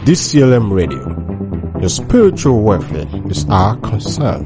DCLM Radio. Your spiritual welfare is our concern.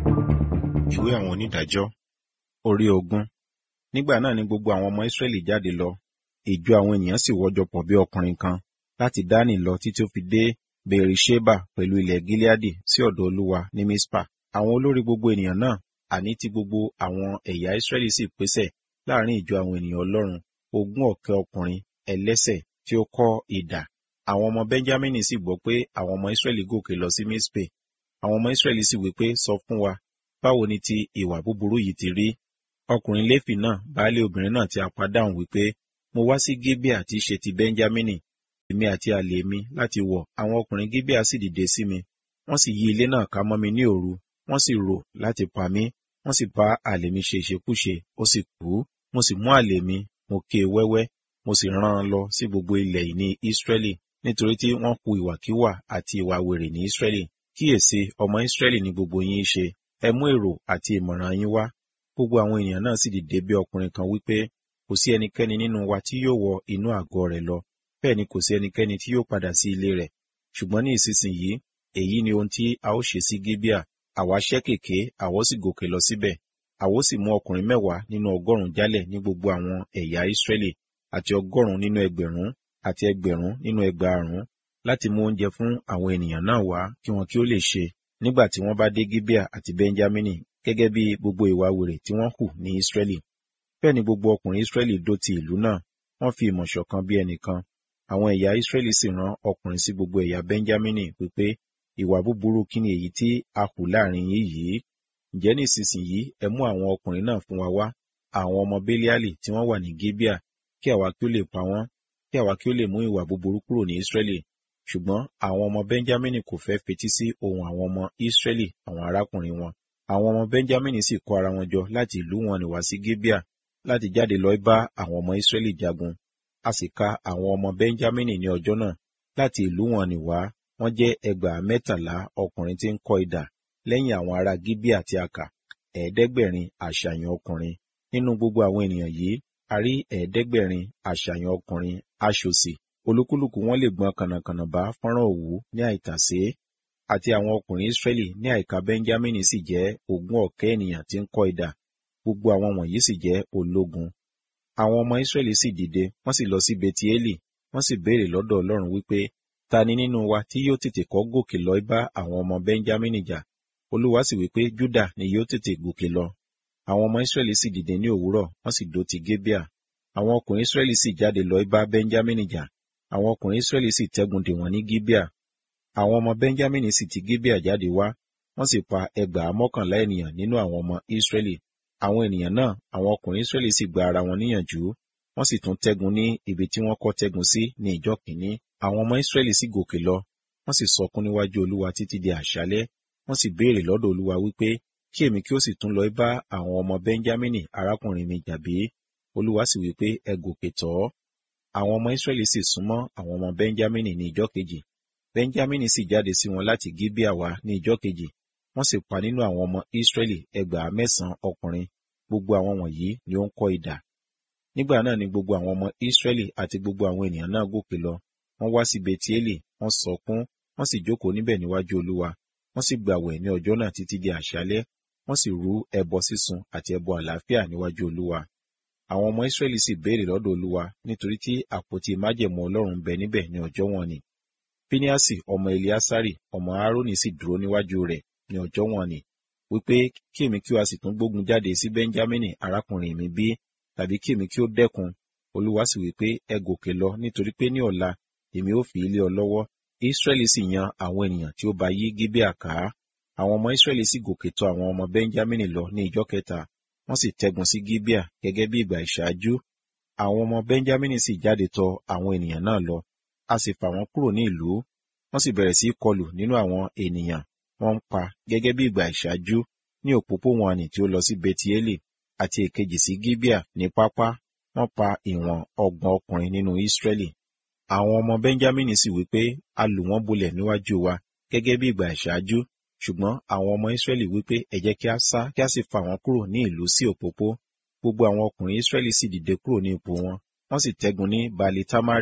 ìwé àwọn onídàájọ́ orí ogún nígbà náà ni gbogbo àwọn ọmọ Ísírẹ́lì jáde lọ ìjọ àwọn ènìyàn sì wọ́jọ pọ̀ bí ọkùnrin kan láti Dánì lọ títí ó fi dé Bèrìṣébà pẹ̀lú ilẹ̀ Gileadi sí ọ̀dọ̀ Olúwa ní Mispa àwọn olórí gbogbo ènìyàn náà àní ti gbogbo àwọn ẹ̀yà Ísírẹ́lì sì pèsè láàrin ìjọ àwọn ènìyàn Ọlọ́run ogún ọ̀kẹ́ ọkùnrin ẹlẹ́sẹ̀ tí ó kọ́ idà àwọn ọmọ Bẹ́ńjámínì sì gbọ́ pé àwọn ọmọ Ísírẹ́lì gòkè lọ sí Mispe àwọn ọmọ Ísírẹ́lì sì wí pé sọ fún wa báwo ni ti ìwà búburú yìí ti rí ọkùnrin Léfì náà baálé obìnrin náà ti apá dáhùn wípé mo wá sí Gébíà tí í ṣe ti Bẹ́ńjámínì èmi àti àlè mi láti wọ̀ àwọn ọkùnrin Gébíà sì dìde sí mi wọ́n sì yí ilé náà ká mọ́ mi ní òru wọ́n sì rò láti pa mí wọ́n sì bá àlè mi ṣe ìṣekúṣe ó sì kú mo sì mú àlè mi mo ké e wẹ́wẹ́ mo sì rán an lọ sí gbogbo ilẹ̀ ìní Ísírẹ́lì nítorí tí wọ́n hu ìwàkiwà àti ìwà wèrè ní Ísírẹ́lì kíyèsí ọmọ Ísírẹ́lì ni gbogbo yín ṣe ẹ mú èrò àti ìmọ̀ràn yín wá gbogbo àwọn ènìyàn náà sì dìde bí ọkùnrin kan wípé kò sí ẹnikẹ́ni nínú wa tí yóò wọ inú àgọ́ rẹ̀ lọ bẹ́ẹ̀ ni kò sí ẹnikẹ́ni tí yóò padà sí ilé rẹ̀ ṣùgbọ́n ní ìsinsìnyí èyí ni ohun tí a ó ṣe sí Gíbíà àwa ṣẹ́ kèké àwa sì gòkè lọ síbẹ̀ àwa sì mú ọkùnrin mẹ́wàá nínú ọgọ́rùn-ún jálẹ̀ ní gbogbo àwọn ẹ̀yà Ísírẹ́lì àti ọgọ́rùn-ún nínú ẹgbẹ̀rún àti ẹgbẹ̀rún nínú ẹgbàárún láti mú oúnjẹ fún àwọn ènìyàn náà wá kí wọn kí ó lè ṣe nígbà tí wọ́n bá dé Gíbíà àti Bẹ́ńjámínì gẹ́gẹ́ bí gbogbo ìwà wèrè tí wọ́n hù ní Ísírẹ́lì bẹ́ẹ̀ ni gbogbo ọkùnrin Ísírẹ́lì dó ti ìlú náà wọ́n fi ìmọ̀ ṣọ̀kan bí ẹnìkan àwọn ẹ̀yà Ísírẹ́lì sì rán ọkùnrin sí gbogbo ẹ̀yà Bẹ́ńjámínì wípé ìwà búburú kí ni èyí tí a hù láàrin yín yìí ǹjẹ́ ní ìsinsìnyí ẹ mú àwọn ọkùnrin náà fún wa wá àwọn ọmọ Béliálì tí wọ́n wà ní Gíbíà kí àwa kí ó lè pa wọ́n kí àwa kí ó lè mú ìwà búburú kúrò ní Ísírẹ́lì ṣùgbọ́n àwọn ọmọ Bẹ́ńjámínì kò fẹ́ fetí sí ohun àwọn ọmọ Ísírẹ́lì àwọn arákùnrin wọn àwọn ọmọ Bẹ́ńjámínì sì kó ara wọn jọ láti ìlú wọn ní wá sí Gíbíà láti jáde lọ bá àwọn ọmọ Ísírẹ́lì jagun a sì ka àwọn ọmọ Bẹ́ńjámínì ní ọjọ́ náà láti ìlú wọn ní wá wọ́n jẹ́ ẹgbàá mẹ́tàlá ọkùnrin tí ń kọ́ idà lẹ́yìn àwọn ará Gíbíà tí a kà ẹ̀ẹ́dẹ́gbẹ̀rin àṣàyàn ọkùnrin nínú gbogbo àwọn ènìyàn yìí a rí ẹ̀ẹ́dẹ́gbẹ̀rin àṣàyàn ọkùnrin aṣòsì olúkúlùkù wọn lè gbọn kànàkànà bá fọ́nrán òwú ní àìtàsé àti àwọn ọkùnrin Ísírẹ́lì ní àìka Bẹ́ńjámínì sì jẹ́ ogún ọ̀kẹ́ ènìyàn tí ń kọ́ idà gbogbo àwọn wọ̀nyí sì jẹ́ ológun àwọn ọmọ Ísírẹ́lì sì dìde wọ́n sì lọ sí Betieli wọ́n sì béèrè lọ́dọ̀ Ọlọ́run wípé ta ni nínú wa tí yóò tètè kọ́ gòkè lọ bá àwọn ọmọ Bẹ́ńjámínì jà Olúwa sì wípé Júdà ni yóò tètè gòkè lọ àwọn ọmọ Ísírẹ́lì sì dìde ní òwúrọ̀ wọ́n sì dó ti Gébíà àwọn ọkùnrin Ísírẹ́lì sì jáde lọ bá Bẹ́ńjámínì jà àwọn ọkùnrin Ísírẹ́lì sì tẹ́gun dè wọ́n ní Gíbíà àwọn ọmọ Bẹ́ńjámínì sì ti Gíbíà jáde wá wọ́n sì pa ẹgbàá mọ́kànlá ènìyàn nínú àwọn ọmọ Ísírẹ́lì àwọn ènìyàn náà àwọn ọkùnrin Ísírẹ́lì sì gba ara wọn níyànjú wọ́n sì tún tẹ́gun ní ibi tí wọ́n kọ́ tẹ́gun sí ní ìjọ́ kìíní àwọn ọmọ Ísírẹ́lì sì gòkè lọ wọ́n sì sọkún níwájú Olúwa títí di àṣálẹ́ wọ́n sì béèrè lọ́dọ̀ Olúwa wípé kí èmi kí ó sì tún lọ bá àwọn ọmọ Bẹ́ńjámínì arákùnrin mi jà bí Olúwa sì wípé ẹ gòkè tọ̀ ọ́ àwọn ọmọ Ísírẹ́lì sì súnmọ́ àwọn ọmọ Bẹ́ńjámínì ní ìjọ́ kejì Bẹ́ńjámínì sì jáde sí wọn láti Gíbíà wá ní ìjọ́ kejì wọ́n sì pa nínú àwọn ọmọ Ísírẹ́lì ẹgbàá mẹ́sàn-án ọkùnrin gbogbo àwọn wọ̀nyí ni ó ń kọ́ idà nígbà náà ni gbogbo àwọn ọmọ Ísírẹ́lì àti gbogbo àwọn ènìyàn náà gòkè lọ wọ́n wá sí Betieli wọ́n sọkún wọ́n sì jókòó níbẹ̀ níwájú Olúwa wọ́n sì gbàwẹ̀ ní ọjọ́ náà títí di àṣálẹ́ wọ́n sì rú ẹbọ sísun àti ẹbọ àlàáfíà níwájú Olúwa àwọn ọmọ Ísírẹ́lì sì béèrè lọ́dọ̀ Olúwa nítorí tí àpótí májẹ̀mú Ọlọ́run bẹ níbẹ̀ ní ọjọ́ wọn ni Píníásì ọmọ Eliásárì ọmọ Árónì sì dúró níwájú rẹ̀ ní ọjọ́ wọn ni wípé kí èmi kí o sì tún gbógun jáde sí Bẹ́ńjámínì arákùnrin mi bí tàbí kí èmi kí ó dẹ́kun Olúwa sì wípé ẹ gòkè lọ nítorí pé ní ọ̀la èmi ó fi ilé ọ lọ́wọ́ Ísírẹ́lì sì yan àwọn ènìyàn tí ó bá yí Gíbíà ká àwọn ọmọ Ísírẹ́lì sì gòkè tọ̀ àwọn ọmọ Bẹ́ńjámínì lọ ní ìjọ́ kẹta wọ́n sì tẹ́gun sí Gíbíà gẹ́gẹ́ bí ìgbà ìṣáájú àwọn ọmọ Bẹ́ńjámínì sì jáde tọ̀ àwọn ènìyàn náà lọ a sì fà wọ́n kúrò ní ìlú wọ́n sì bẹ̀rẹ̀ sí í kọlù nínú àwọn ènìyàn wọ́n ń pa gẹ́gẹ́ bí ìgbà ìṣáájú ní òpópó-wọ̀nnì tí ó lọ sí Betieli àti èkejì sí Gíbíà ní pápá wọ́n pa ìwọ̀n ọgbọ̀n ọkùnrin nínú Ísírẹ́lì àwọn ọmọ Bẹ́ńjámínì sì wí pé a lù wọ́n bolẹ̀ níwájú wa gẹ́gẹ́ bí ìgbà ìṣáájú ṣùgbọ́n àwọn ọmọ Ísírẹ́lì wí pé ẹ jẹ́ kí a sá kí a sì fà wọ́n kúrò ní ìlú sí òpópó gbogbo àwọn ọkùnrin Ísírẹ́lì sì dìde kúrò ní ipò wọn wọ́n sì tẹ́gun ní Baali Tamari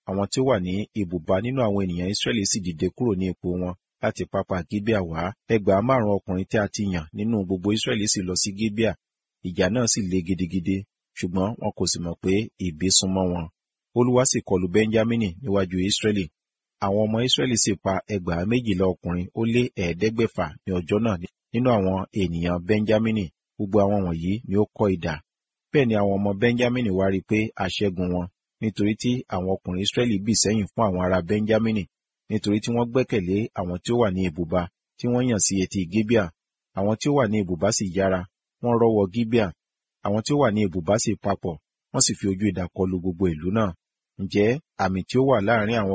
àwọn tí ó wà ní ibùba nínú àwọn ènìyàn Ísírẹ́lì sì dìde kúrò ní ipò wọn láti pápá Gíbíà wá ẹgbàá márùn ọkùnrin tí a ti yàn nínú gbogbo Ísírẹ́lì sì lọ sí Gíbíà ìjà náà sì le gidigidi ṣùgbọ́n wọn kò sì mọ̀ pé ìbí súnmọ́ wọn Olúwa sì kọlù Bẹ́ńjámínì níwájú Ísírẹ́lì àwọn ọmọ Ísírẹ́lì sì pa ẹgbàá méjìlá ọkùnrin ó lé ẹ̀ẹ́dẹ́gbẹ̀fà ní ọjọ́ náà nínú àwọn ènìyàn Bẹ́ńjámínì gbogbo àwọn wọ̀nyí ni ó kọ́ idà bẹ́ẹ̀ ni àwọn ọmọ Bẹ́ńjámínì wá rí i pé a ṣẹ́gun wọn nítorí tí àwọn ọkùnrin Ísírẹ́lì bì sẹ́yìn fún àwọn ará Bẹ́ńjámínì nítorí tí wọ́n gbẹ́kẹ̀lé àwọn tí ó wà ní ibùba tí wọ́n yàn sí etí Gíbíà àwọn tí ó wà ní ibùba sì yára wọ́n rọ́wọ́ Gíbíà àwọn tí ó wà ní ibùba sì papọ̀ wọ́n sì fi ojú idà kọlu gbogbo ìlú náà ǹjẹ́ àmì tí ó wà láàrin àwọn